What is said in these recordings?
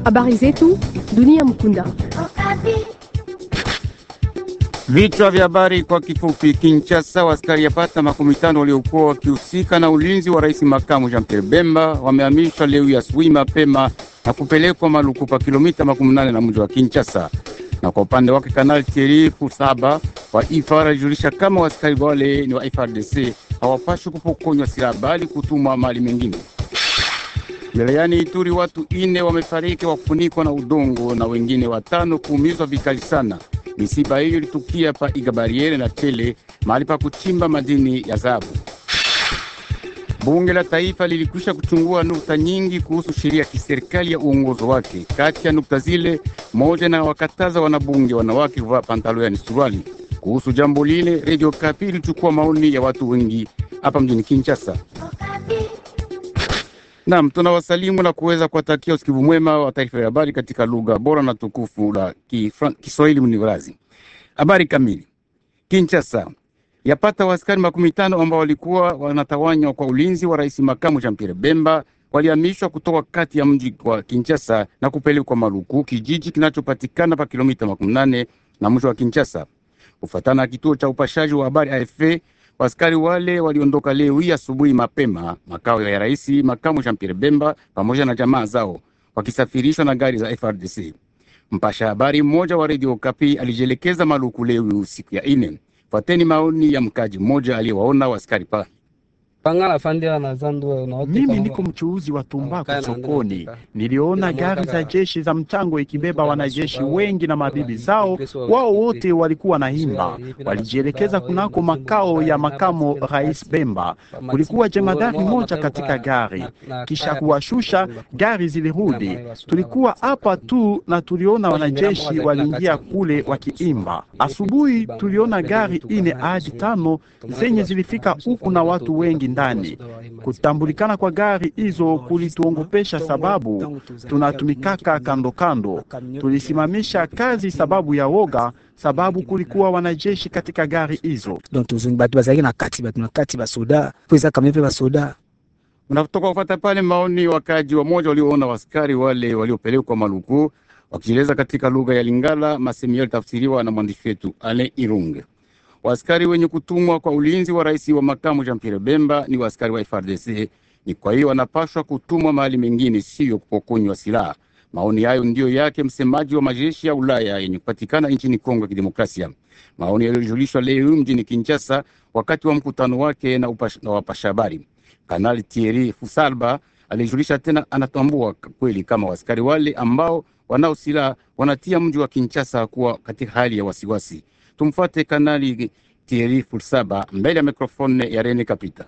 Habari zetu dunia mkunda. Vichwa vya habari kwa kifupi. Kinshasa, waskari yapata makumi tano waliokuwa wakihusika na ulinzi wa rais makamu Jean Pierre Bemba wamehamishwa leo asubuhi mapema na kupelekwa Maluku pa kilomita makumi nane na mji wa Kinshasa. Na kwa upande wake Kanali Thierry Fusaba wa IFAR alijulisha kama waskari wale ni wa FRDC hawapashwi kupokonywa silaha bali kutumwa mali mengine. Wilayani Ituri watu ine wamefariki wakufunikwa na udongo na wengine watano kuumizwa vikali sana. Misiba hiyo ilitukia pa Igabariere na Tele, mahali pa kuchimba madini ya dhahabu. Bunge la Taifa lilikwisha kuchungua nukta nyingi kuhusu sheria ya kiserikali ya uongozo wake. Kati ya nukta zile, moja na wakataza wanabunge wanawake kuvaa pantalo yani suruali. Kuhusu jambo lile, Radio Kapi ilichukua maoni ya watu wengi hapa mjini Kinshasa. Naam, tunawasalimu na kuweza kuwatakia usikivu mwema wa taarifa ya habari katika lugha bora na tukufu la Kiswahili mniwarazi. Habari kamili. Kinshasa yapata waaskari makumi tano ambao walikuwa wanatawanywa kwa ulinzi wa rais makamu Jean Pierre Bemba walihamishwa kutoka kati ya mji wa Kinshasa na kupelekwa Maluku, kijiji kinachopatikana pa kilomita makumi nane na mji wa Kinshasa. Kufuatana na kituo cha upashaji wa habari AFP, Waskari wale waliondoka leo hii asubuhi mapema makao ya rais makamu Jean Pierre Bemba pamoja na jamaa zao wakisafirishwa na gari za FRDC. Mpasha habari mmoja wa Radio Kapi alijielekeza Maluku leo siku ya ine. Fuateni maoni ya mkaji mmoja aliyewaona waskari pa mimi niko mchuuzi wa tumbaku sokoni. Niliona gari za jeshi za mchango ikibeba wanajeshi wengi na mabibi zao, wao wote walikuwa na himba, walijielekeza kunako makao ya makamo rais Bemba. Kulikuwa jemadari moja katika gari, kisha kuwashusha gari zilirudi. Tulikuwa hapa tu na tuliona wanajeshi waliingia kule wakiimba. Asubuhi tuliona gari ine hadi tano zenye zilifika huku na watu wengi ndani. Kutambulikana kwa gari hizo kulituongopesha, sababu tunatumikaka kando kando. Tulisimamisha kazi sababu ya woga, sababu kulikuwa wanajeshi katika gari hizo. Mnatoka kufata pale maoni wakaji wa moja walioona waskari wale waliopelekwa Maluku wakieleza katika lugha ya Lingala, masemi yalitafsiriwa na mwandishi wetu Ale Irunge. Waaskari wenye kutumwa kwa ulinzi wa rais wa makamu Jean Pierre Bemba ni waaskari wa FRDC. Ni kwa hiyo wanapaswa kutumwa mahali mengine, siyo kupokonywa silaha. Maoni hayo ndiyo yake msemaji wa majeshi ya Ulaya yenye kupatikana nchini Kongo ya Kidemokrasia. Maoni yaliyojulishwa leo mjini Kinshasa wakati wa mkutano wake na, upash, na wapasha habari. Kanali Thierry Fusalba alijulisha tena anatambua kweli kama waaskari wale ambao wanao silaha wanatia mji wa Kinshasa kuwa katika hali ya wasiwasi. Tumfuate Kanali Thierry Fulsaba mbele ya mikrofone ya Rene Kapita.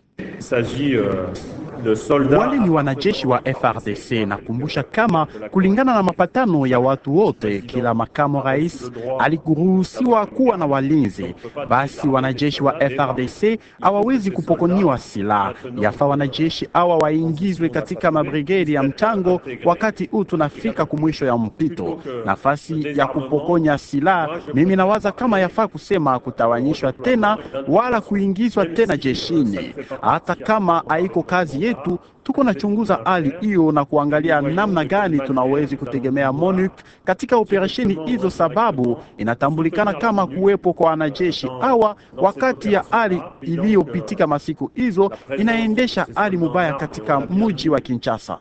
Wale ni wanajeshi wa FRDC. Nakumbusha kama kulingana na mapatano ya watu wote, kila makamo rais alikuruhusiwa kuwa na walinzi. Basi wanajeshi wa FRDC hawawezi kupokoniwa silaha. Yafaa wanajeshi hawa waingizwe katika mabrigedi ya mchango. Wakati huu tunafika kumwisho ya mpito, nafasi ya kupokonya silaha, mimi nawaza kama yafaa kusema kutawanyishwa tena wala kuingizwa tena jeshini, hata kama haiko kazi yetu. Tuko nachunguza hali hiyo na kuangalia namna gani tunawezi kutegemea MONUC katika operesheni hizo, sababu inatambulikana kama kuwepo kwa wanajeshi hawa wakati ya hali iliyopitika masiku hizo inaendesha hali mubaya katika mji wa Kinshasa.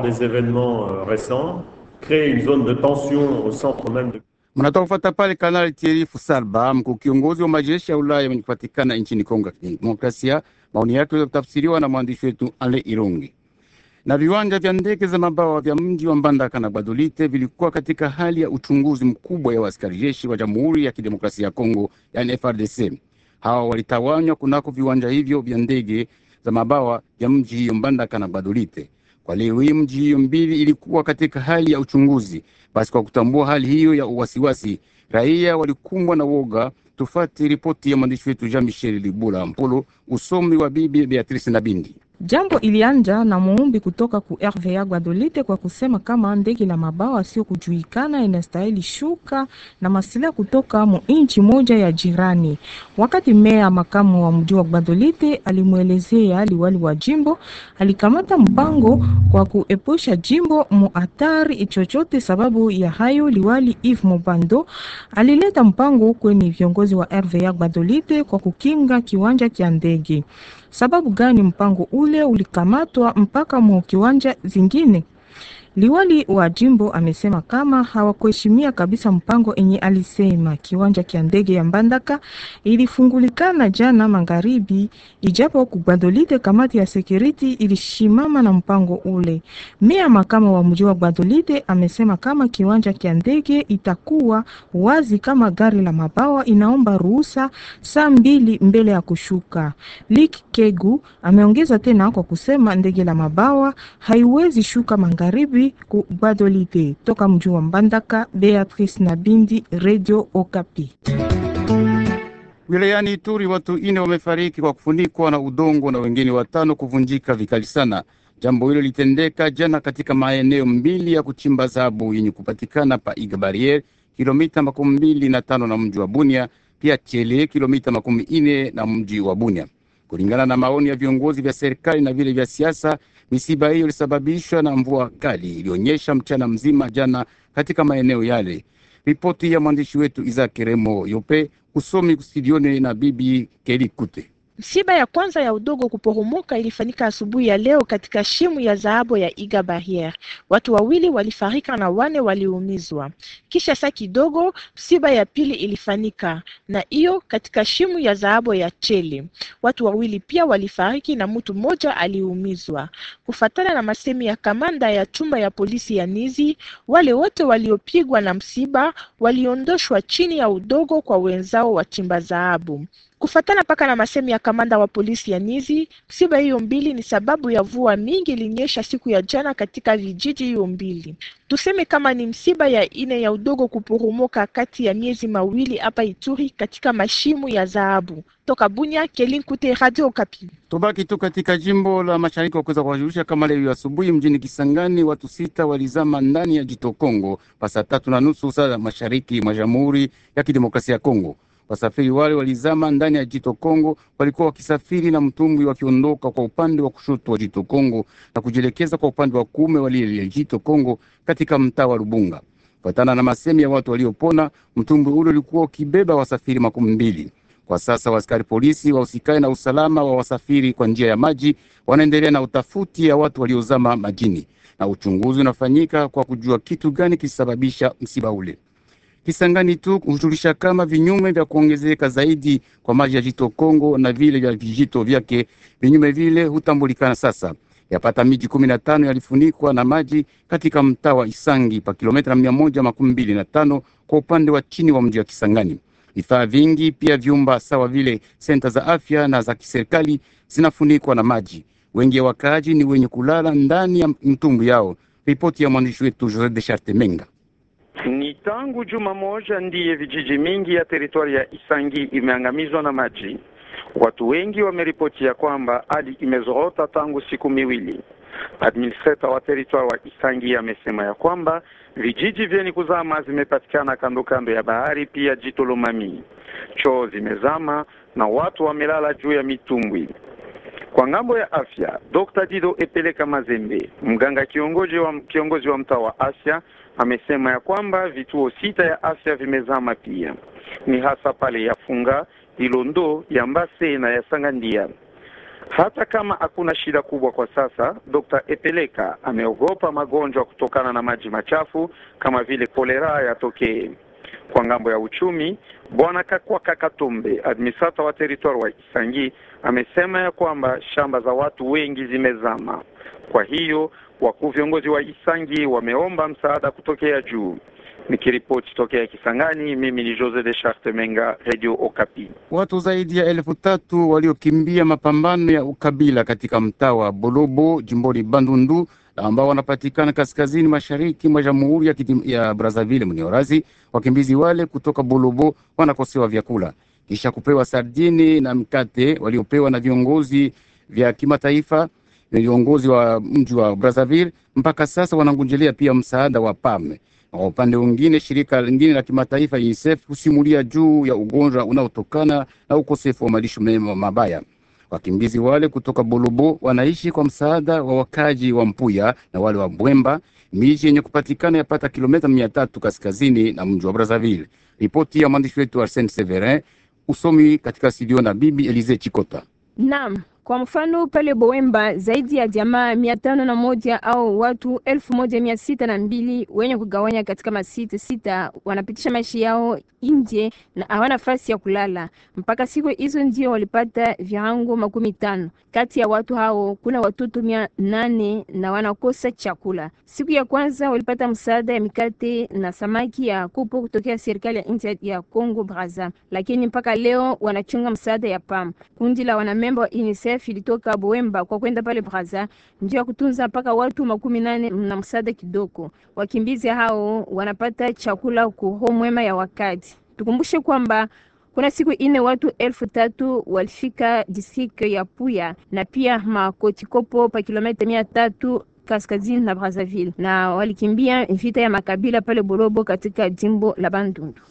Mnatoka kufata pale Kanali Thierry Fusalba, mkuu kiongozi wa majeshi ya Ulaya wenye kupatikana nchini Kongo ya Kidemokrasia. Maoni yake kutafsiriwa na mwandishi wetu Ale Irungi. Na viwanja vya ndege za mabawa vya mji wa Mbandaka na Badolite vilikuwa katika hali ya uchunguzi mkubwa ya askari jeshi wa Jamhuri ya Kidemokrasia ya Kongo, yani FRDC. Hawa walitawanywa kunako viwanja hivyo vya ndege za mabawa vya mji hiyo Mbandaka na Badolite. Kwa leo hii mji hiyo mbili ilikuwa katika hali ya uchunguzi. Basi kwa kutambua hali hiyo ya uwasiwasi, raia walikumbwa na woga. Tufati ripoti ya mwandishi wetu Jean Michel Libula Mpolo, usomi wa bibi Beatrice Nabindi. Jambo ilianja na muumbi kutoka ku RVA Guadolite kwa kusema kama ndege la mabawa sio kujulikana inastahili shuka na masilaha kutoka mu inchi moja ya jirani. Wakati meya makamu wa mji wa Guadolite alimwelezea liwali wa jimbo, alikamata mpango kwa kuepusha jimbo mu hatari chochote. Sababu ya hayo, liwali Yves Mobando alileta mpango kwenye viongozi wa RVA Guadolite kwa kukinga kiwanja kya ndege. Sababu gani mpango ule ulikamatwa mpaka mu kiwanja zingine? Liwali wa jimbo amesema kama hawakuheshimia kabisa mpango enye alisema kiwanja kya ndege ya Mbandaka ilifungulikana jana magharibi, ijapo kubadolite kamati ya security ilishimama na mpango ule. Meya makama wa mji wa Gbadolite amesema kama kiwanja kya ndege itakuwa wazi kama gari la mabawa inaomba ruhusa saa mbili mbele ya kushuka. Lik Kegu ameongeza tena kwa kusema ndege la mabawa haiwezi shuka magharibi ku Gbadolite. Toka mji wa Mbandaka, Beatrice Nabindi, Radio Okapi. Wilayani Ituri watu ine wamefariki kwa kufunikwa na udongo na wengine watano kuvunjika vikali sana. Jambo hilo litendeka jana katika maeneo mbili ya kuchimba dhahabu yenye kupatikana pa Iga Barriere, kilomita makumi mbili na tano na mji wa Bunia, pia Chele, kilomita makumi ine na mji wa Bunia. Kulingana na maoni ya viongozi vya serikali na vile vya siasa, misiba hiyo ilisababishwa na mvua kali ilionyesha mchana mzima jana katika maeneo yale. Ripoti ya mwandishi wetu Isaac Remo Yope, usomi studioni na bibi Keli Kute. Msiba ya kwanza ya udogo kuporomoka ilifanyika asubuhi ya leo katika shimu ya dhahabu ya Iga Barriere. Watu wawili walifarika na wane waliumizwa. Kisha saa kidogo msiba ya pili ilifanyika na hiyo katika shimu ya dhahabu ya Chele. Watu wawili pia walifariki na mtu mmoja aliumizwa. Kufatana na masemi ya kamanda ya chumba ya polisi ya Nizi, wale wote waliopigwa na msiba waliondoshwa chini ya udogo kwa wenzao wachimba dhahabu. Kufatana paka na masemi ya kamanda wa polisi ya Nizi, msiba hiyo mbili ni sababu ya vua mingi ilinyesha siku ya jana katika vijiji hiyo mbili. Tuseme kama ni msiba ya ine ya udogo kuporomoka kati ya miezi mawili hapa Ituri katika mashimu ya dhahabu. Toka Bunya, Kelinkute, Radio Okapi. Tubaki tu katika jimbo la mashariki wa kuweza kuwajulisha kama leo asubuhi mjini Kisangani watu sita walizama ndani ya jito Kongo pasa tatu na nusu saa mashariki mwa Jamhuri ya Kidemokrasia ya Kongo. Wasafiri wale walizama ndani ya jito Kongo, walikuwa wakisafiri na mtumbwi wakiondoka kwa upande wa kushoto wa jito Kongo na kujielekeza kwa upande wa kuume wa lile jito Kongo katika mtaa wa Lubunga. Kufuatana na masemi ya watu waliopona, mtumbwi ule ulikuwa ukibeba wasafiri makumi mbili. Kwa sasa waaskari polisi wahusikae na usalama wa wasafiri kwa njia ya maji wanaendelea na utafuti ya watu waliozama majini, na uchunguzi unafanyika kwa kujua kitu gani kilisababisha msiba ule. Kisangani tu hujulisha kama vinyume vya kuongezeka zaidi kwa maji ya jito Kongo na vile vya vijito vyake, vinyume vile hutambulikana sasa. Yapata miji kumi na tano yalifunikwa na maji katika mtaa wa Isangi pa kilomita mia moja makumi mbili na tano kwa upande wa chini wa mji wa Kisangani. Vifaa vingi pia vyumba sawa vile senta za afya na za kiserikali zinafunikwa na maji. Wengi ya wakaaji ni wenye kulala ndani ya mtumbu yao. Ripoti ya mwandishi wetu Jose de Charte Menga. Ni tangu juma moja ndiye vijiji mingi ya teritwari ya Isangi imeangamizwa na maji. Watu wengi wameripotia kwamba hali imezorota tangu siku miwili. Administrator wa teritwari wa Isangi amesema ya kwamba vijiji vyeni kuzama zimepatikana kando kando ya bahari, pia jito Lomami. Choo zimezama na watu wamelala juu ya mitumbwi. Kwa ngambo ya afya, Dr. Dido Epeleka Mazembe, mganga kiongozi wa, kiongozi wa mtaa wa afya amesema ya kwamba vituo sita ya afya vimezama pia, ni hasa pale ya Funga, Ilondo, ya Mbase na ya Sangandia. Hata kama hakuna shida kubwa kwa sasa, Dr. Epeleka ameogopa magonjwa kutokana na maji machafu kama vile kolera yatokee. Kwa ngambo ya uchumi, bwana Kakwa Kakatombe, administrator wa territoire wa Isangi, amesema ya kwamba shamba za watu wengi zimezama. Kwa hiyo wakuu viongozi wa Isangi wameomba msaada kutokea juu. Nikiripoti tokea Kisangani, mimi ni Jose de Charte Menga, Radio Okapi. Watu zaidi ya elfu tatu waliokimbia mapambano ya ukabila katika mtaa wa Bolobo jimboni Bandundu na ambao wanapatikana kaskazini mashariki mwa Jamhuri ya, ya Brazzaville mniorazi. Wakimbizi wale kutoka Bolobo wanakosewa vyakula kisha kupewa sardini na mkate waliopewa na viongozi vya kimataifa. viongozi wa mji wa Brazzaville mpaka sasa wanangojelea pia msaada wa PAM. Kwa upande mwingine, shirika lingine la kimataifa UNICEF husimulia juu ya ugonjwa unaotokana na ukosefu wa malisho mema mabaya. Wakimbizi wale kutoka Bolobo wanaishi kwa msaada wa wakaji wa Mpuya na wale wa Bwemba, miji yenye kupatikana yapata kilomita mia tatu kaskazini na mji wa Brazzaville. Ripoti ya mwandishi wetu Arsene Severin, usomi katika studio na bibi Elize Chikota. Naam, kwa mfano pale Boemba zaidi ya jamaa mia tano na moja au watu elfu moja mia sita na mbili wenye kugawanya katika masite sita wanapitisha maisha yao nje na hawana nafasi ya kulala. Mpaka siku hizo ndio walipata virango makumi tano. Kati ya watu hao kuna watoto mia nane na wanakosa chakula. Siku ya kwanza walipata msaada ya mikate na samaki ya kupo kutokea serikali ya nchi ya Congo Brazza, lakini mpaka leo wanachunga msaada ya PAM. Kundi la wanamemba wa UNICEF ilitoka Boemba kwa kwenda pale Brazza ndio ya kutunza mpaka watu makumi nane na msaada kidogo. Wakimbizi hao wanapata chakula kuho mwema ya wakati. Tukumbushe kwamba kuna siku ine watu elfu tatu walifika district ya Puya na pia Makotikopo pa kilomita mia tatu kaskazini na Brazzaville na walikimbia vita ya makabila pale Bolobo katika jimbo la Bandundu.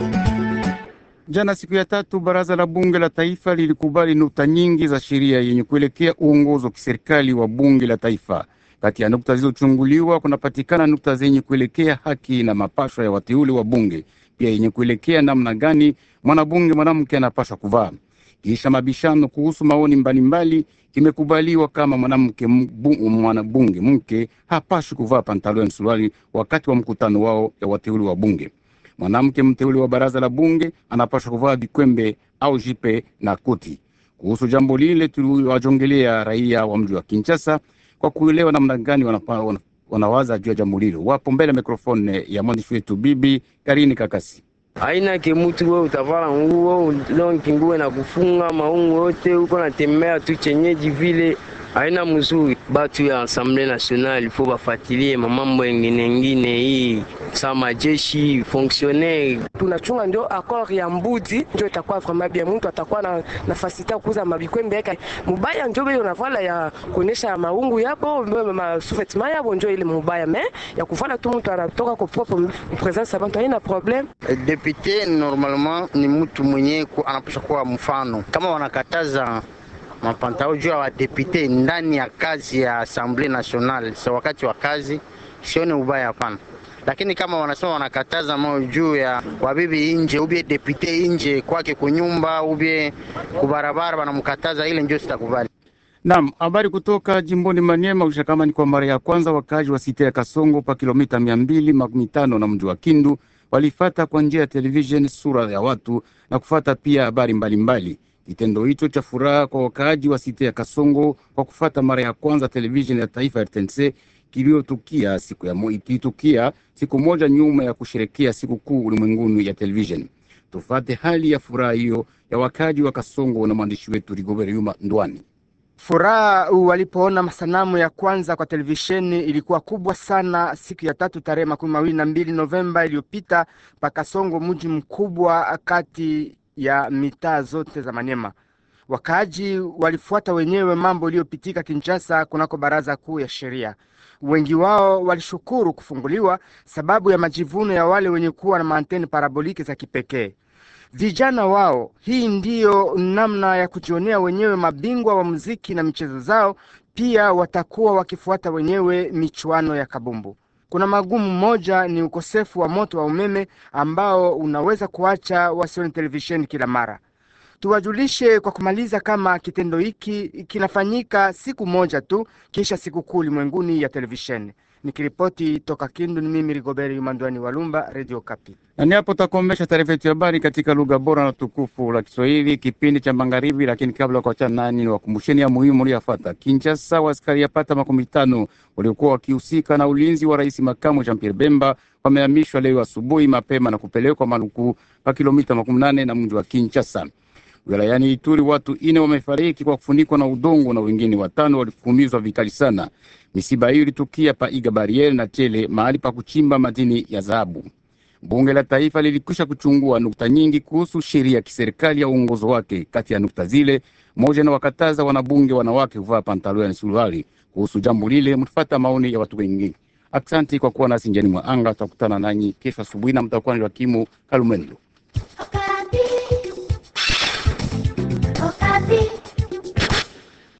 Jana siku ya tatu, baraza la bunge la taifa lilikubali nukta nyingi za sheria yenye kuelekea uongozi wa kiserikali wa bunge la taifa. Kati ya nukta zilizochunguliwa kunapatikana nukta zenye kuelekea haki na mapashwa ya wateule wa bunge, pia yenye kuelekea namna gani mwanabunge mwanamke anapashwa kuvaa. Kisha mabishano kuhusu maoni mbalimbali, imekubaliwa kama mwanamke mwanabunge mke hapashwi kuvaa pantaloni suruali wakati wa mkutano wao ya wateule wa bunge. Mwanamke mteule wa baraza la bunge anapaswa kuvaa vikwembe au jipe na koti. Kuhusu jambo lile, tuliwajongelea raia wa mji wa Kinshasa kwa kuelewa namna gani wanapa, wanawaza juu ya jambo lile. Wapo mbele ya mikrofone ya mwandishi wetu bibi Karini Kakasi. Aina ke mutu wewe utavala nguo lonki nguo na kufunga maungu yote uko natembea tu chenyeji vile aina mzuri. Batu ya Assemblée Nationale ifo bafatilie mamambo engine engine hii sa majeshi fonctionnaire tunachunga ndio accord ya mbudi ndio itakuwa vraiment bien, mtu atakuwa na nafasi ya kuuza mabikwembe yake mubaya, ndio hiyo navala ya kuonesha maungu yapo ma sous-vêtements yabo, ndio ile mubaya me ya kuvala tu mtu anatoka kwa propre presence abantu haina problem. Depute normalement ni mtu mwenye anapasha kuwa mfano, kama wanakataza mapantao juu ya wadepute ndani ya kazi ya Assemblée Nationale, sa wakati wa kazi sione ubaya, hapana. Lakini kama wanasema wanakataza mao juu ya wabibi nje, ubie depute nje kwake kunyumba, ubie kubarabara, wanamkataza ile, ndio sitakubali. Naam, habari kutoka jimboni Maniema usha kama ni kwa mara ya kwanza wakazi wa site ya Kasongo pa kilomita mia mbili makumi tano na mji wa Kindu walifata kwa njia ya televisheni sura ya watu na kufata pia habari mbalimbali. Kitendo hicho cha furaha kwa wakaaji wa site ya Kasongo kwa kufata mara ya kwanza televisheni ya taifa ya RTNC kiliotukia siku ya mo, ikitukia siku moja nyuma ya kusherekea siku kuu ulimwenguni ya televisheni. Tufate hali ya furaha hiyo ya wakaaji wa Kasongo na mwandishi wetu Rigobert Yuma Ndwani. Furaha walipoona masanamu ya kwanza kwa televisheni ilikuwa kubwa sana siku ya tatu tarehe makumi mawili na mbili Novemba iliyopita Pakasongo, mji mkubwa kati ya mitaa zote za Maniema. Wakaaji walifuata wenyewe mambo iliyopitika Kinshasa kunako baraza kuu ya sheria. Wengi wao walishukuru kufunguliwa sababu ya majivuno ya wale wenye kuwa na maanteni paraboliki za kipekee. Vijana wao, hii ndiyo namna ya kujionea wenyewe mabingwa wa muziki na michezo zao. Pia watakuwa wakifuata wenyewe michuano ya kabumbu. Kuna magumu moja ni ukosefu wa moto wa umeme ambao unaweza kuacha wasione televisheni kila mara. Tuwajulishe kwa kumaliza kama kitendo hiki kinafanyika siku moja tu kisha sikukuu ulimwenguni ya televisheni. Nikiripoti toka Kindu, ni mimi Rigoberi Yumandwani Walumba, Radio Kapi. Na ni hapo takomesha taarifa yetu ya habari katika lugha bora na tukufu la Kiswahili, kipindi cha magharibi. Lakini kabla ya kuachana nani, ni wakumbusheni ya muhimu uliyofuata. Kinshasa, askari yapata makumi tano waliokuwa wakihusika na ulinzi wa rais makamu Jean Pierre Bemba wamehamishwa leo asubuhi mapema na kupelekwa Maluku pa kilomita makumi nane na mji wa Kinshasa. Wilayani Ituri watu ine wamefariki kwa kufunikwa na udongo na wengine watano waliumizwa vikali sana. Misiba hiyo ilitukia pa Iga Barriere na Chele, mahali pa kuchimba madini ya dhahabu. Bunge la Taifa lilikwisha kuchungua nukta nyingi kuhusu sheria ya kiserikali ya uongozo wake. Kati ya nukta zile moja na wakataza wanabunge wanawake kuvaa pantaloni na suruali. Kuhusu jambo lile, mtafata maoni ya watu wengine. Aksanti kwa kuwa nasi njiani mwa anga. Tutakutana nanyi kesho asubuhi na mtakuwa ni Wakimu Kalumendo. Okapi.